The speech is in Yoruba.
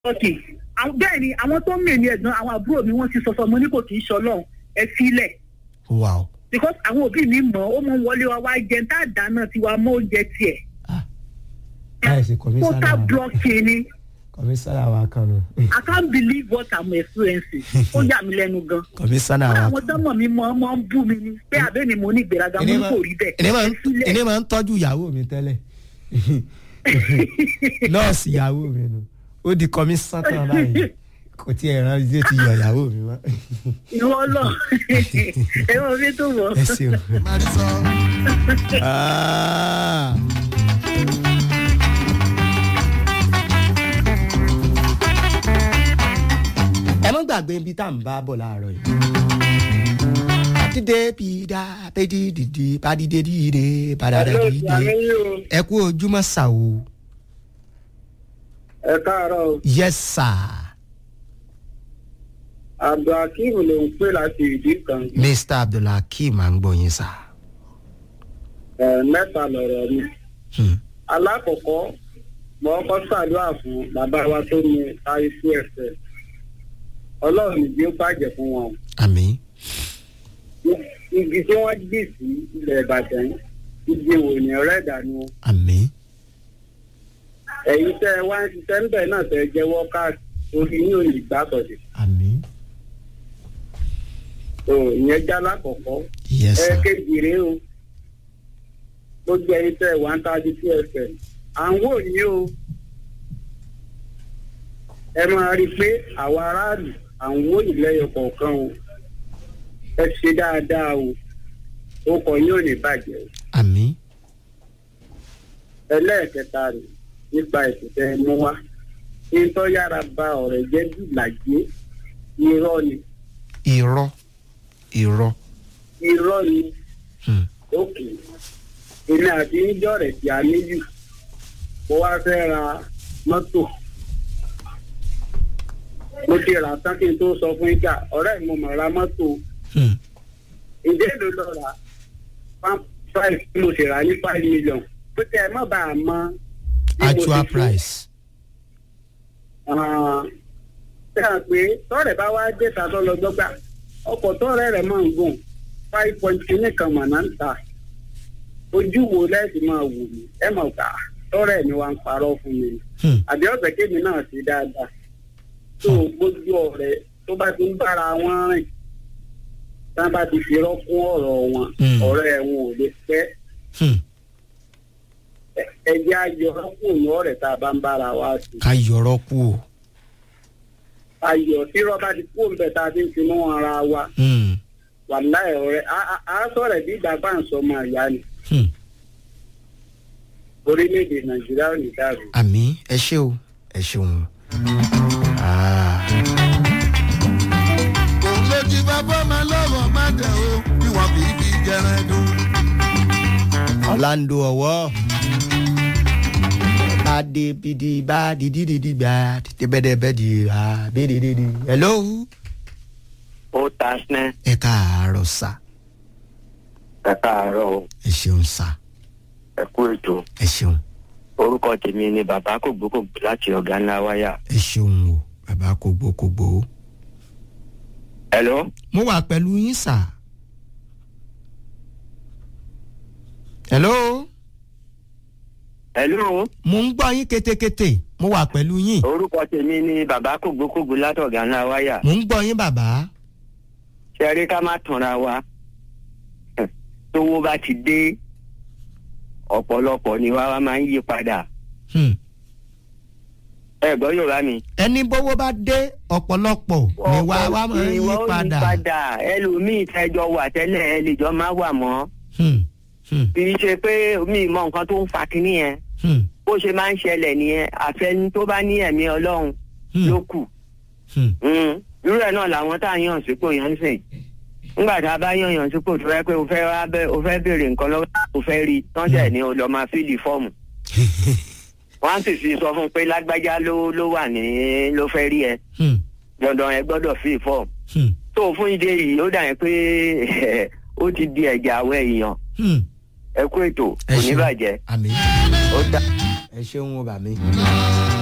ọ̀kì bẹ́ẹ̀ ni àwọn tó ń mèmí ẹ̀gbọ́n àwọn àbúrò mi wọ́n ti sọ fún ọmọ ní kò kì í ṣọlọ́run ẹ sílẹ̀ wow because àwọn òbí mi mọ̀ ó mọ̀ ń wọlé wa wá jẹun tá a dáná tiwa mọ́ oúnjẹ tiẹ̀ láì ṣe total kọmísánná blocking ni kọmísánná wa kan nù I can't believe what I'm experiencing ó yà mí lẹ́nu gan kọmísánná kódà wa àwọn tó mọ̀ mi mọ̀ ọmọ ń bú mi ni pé àbẹ́ ni mo ní ìgbéraga mo ní kò rí bẹ́ẹ̀ ẹni máa ẹ ń sílẹ̀ ẹni máa ń tọ́jú ìyàwó mi tẹ́lẹ̀ nọ́ọ̀sì ìyàwó mi nù ó di kọmísánná báyìí kò tí ẹ̀ rán ilé ti yọ ìyàwó mi mọ́ ìwọ lọ ẹ wọ́n fi tó wọ̀. ẹ ṣeun. Ah. ẹ mọ́ gbàgbé ibi tá à ń bá bọ̀ láàárọ̀ yìí. dídé bìdá bẹ́ẹ̀dì dìde bàdìdé dìde bàdàdà dìde ẹ kú ojúmọ́ sà o ẹ káàárọ̀ o. yes sir abdulhakeem ló ń pè láti ìdí kan mr abdulhakeem à ń gbọ́ yín sà. ẹ mẹ́ta lọ̀rọ̀ mi. Hmm. alákọ̀ọ́kọ́ mo kọ́ ṣàdúrà fún bàbá wa tó ní táyísú ẹ̀fẹ̀ ọlọ́run nìjí ó bàjẹ́ fún wọn. àmín igi tí wọ́n gbì sí ilẹ̀ ìbàdàn igi wò ní ọ̀rẹ́ ìdánù àmín ẹ̀yin tẹ́ ẹ wá ń ṣiṣẹ́ ń bẹ̀ náà tẹ́ ẹ jẹ́ wọ́kàtì orí yín ò ní gbà sọ̀dẹ̀. àmín tó ìyẹn já lákọ̀ọ́kọ́ yes ẹ sir kéjì rèé o gbogbo ẹyin tẹ wà ń tajú sí ẹsẹ à ń wò yín o ẹ máa rí i pé àwa aráàlú à ń wò yín lẹ́yọ kọ̀ọ̀kan o ẹ ṣe dáadáa o ó kọ yín ò ní bàjẹ́ o àmín ẹlẹ́ẹ̀kẹta rẹ̀ nípa ìṣẹ̀tẹ̀ mú wá nítorí yára ba ọ̀rẹ́ jẹ́ jù làjẹ́ irọ́ ni irọ́ irọ́ irọ́ ni Hmm. òkè èmi àti níjọ́ rẹ̀ tí a níyù mo wá fẹ́ ra mọ́tò mo ti rà tán kí n tó sọ fún ìjà ọ̀rẹ́ mi mo mọ̀ ra mọ́tò Hmm. ǹjẹ́ èlò lọ rà one five tí mo sì rà ní five million pé kẹ́ ẹ má bàa mọ bí mo ti actual fún. price Ah, ṣé à pé tọ́rẹ̀ bá wá dé ta tó lọ gbọ́gbà ọkọ̀ tọ́rẹ̀ rẹ̀ máa ń gùn five point kìíní kan mà náà ń ta ojú wo lẹ́sìn máa wù mí ẹ mọ̀ ká tọ́rẹ̀ mi wá ń parọ́ fún mi Hmm. àbí ọ̀sẹ̀ kémi náà sí dáadáa tó gbójú ọ̀rẹ́ tó bá ti ń bára wọn rìn tá bá ti fi rọ́kún ọ̀rọ̀ wọn Hmm. ọ̀rẹ́ wọn ò lè pẹ́ Hmm. Ẹ- ẹ jẹ́ ayọ̀ rọ́kún òun ọ̀rẹ́ tá a bá ń bára wa sí ká yọrọ kú o. ayọ̀ tí rọ́bà ti kú òun bẹ̀ tá a ti ń fi mọ́ ara wa Hmm. wàláì ọ̀rẹ́ á- á- á sọ̀rọ̀ bí ìgbà bá ń sọ ọmọ ìyá ni Hmm. orílẹ̀-èdè nàìjíríà ò ní dàrú. àmì ẹ ṣé o ẹ ṣeun. Ah. òun ló jí bàbá máa lọ́wọ́ má dẹ̀ o bí wọ́n fi fi jẹran dùn. ọ̀làǹdó ọ̀wọ́ bàdé bìdì bá dìdí dìdí gbà tètè bẹ́dẹ̀ bẹ́dì rà bẹ́dẹ̀ dìdí. hello. ó ta sinẹ́ ẹ káàárọ̀ sá ẹ káàárọ̀ o ẹ ṣeun sá ẹ kú ètò ẹ ṣeun orúkọ tèmi ni bàbá kò gbókògbó láti ọ̀gá ńlá wáyà. ẹ ṣeun o bàbá kò gbó kò gbó. hello mo wà pẹ̀lú yín sá. hello. hello mo ń gbọ́ yín ketekete mo wà pẹ̀lú yín orúkọ tèmi ni bàbá kò gbókògbó láti ọ̀gá ńlá wáyà. mo ń gbọ́ yín bàbá. ṣe rí ká má tanra wa tówó bá ti dé ọ̀pọ̀lọpọ̀ ni wá wá máa ń yí padà Hmm. ẹ gbọ́ yorùbá mi. ẹni bówó bá dé ọ̀pọ̀lọpọ̀ ni wá wá máa ń yí Ìwọ ó padà. padà ẹlòmíì tẹjọ wà tẹ́lẹ̀ ẹ lè jọ má wà mọ́ Hmm. Hmm. kì í ṣe pé mi mọ nǹkan tó ń fa kinní yẹn Hmm. bó ṣe máa ń ṣẹlẹ̀ nìyẹn àfẹni tó bá ní ẹ̀mí ọlọ́run Hmm. ló kù. Hmm. Mm. irú ẹ̀ náà làwọn tá à ń yàn sípò yẹn ń sìn nígbà tá a bá yàn yàn sípò tó fẹ́ pé o fẹ́ wá bẹ́ o fẹ́ béèrè nǹkan lọ́wọ́ o fẹ́ rí tọ́jà ní o lọ máa fíìlì fọ́ọ̀mù wọ́n á sì fi sọ fún un pé lágbájá ló ló wà ní ló fẹ́ rí ẹ Hmm. dandan ẹ gbọ́dọ̀ fíìlì fọ́ọ̀mù Hmm. tó fún ìdí èyí ó dà yẹn pé ó ti di ẹ̀jẹ̀ àwọ̀ èèyàn Hmm. ẹ kú ètò Ẹ kò ní ṣeun. bàjẹ́ àmì ó dà. ẹ ṣeun o bàmí.